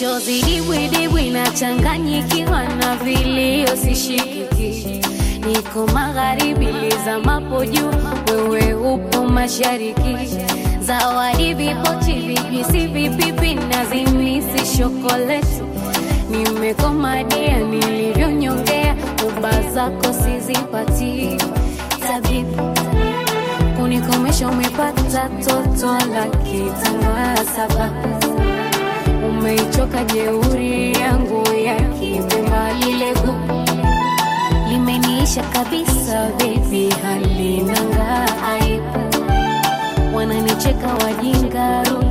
machozi dibwidibwi nachanganyikiwa na vilio sishikiki niko magharibi lizamapo juu wewe upo mashariki zawadi vipochi vijisi vipipi na zimisi shokoleti nimekomadia nilivyonyongea uba zako sizipati tabibu kunikomesha umepata toto la kitanga saba umeichoka jeuri yangu ya kipemba lile gu limeniisha kabisa bebi halinanga aibu wananicheka wajingaru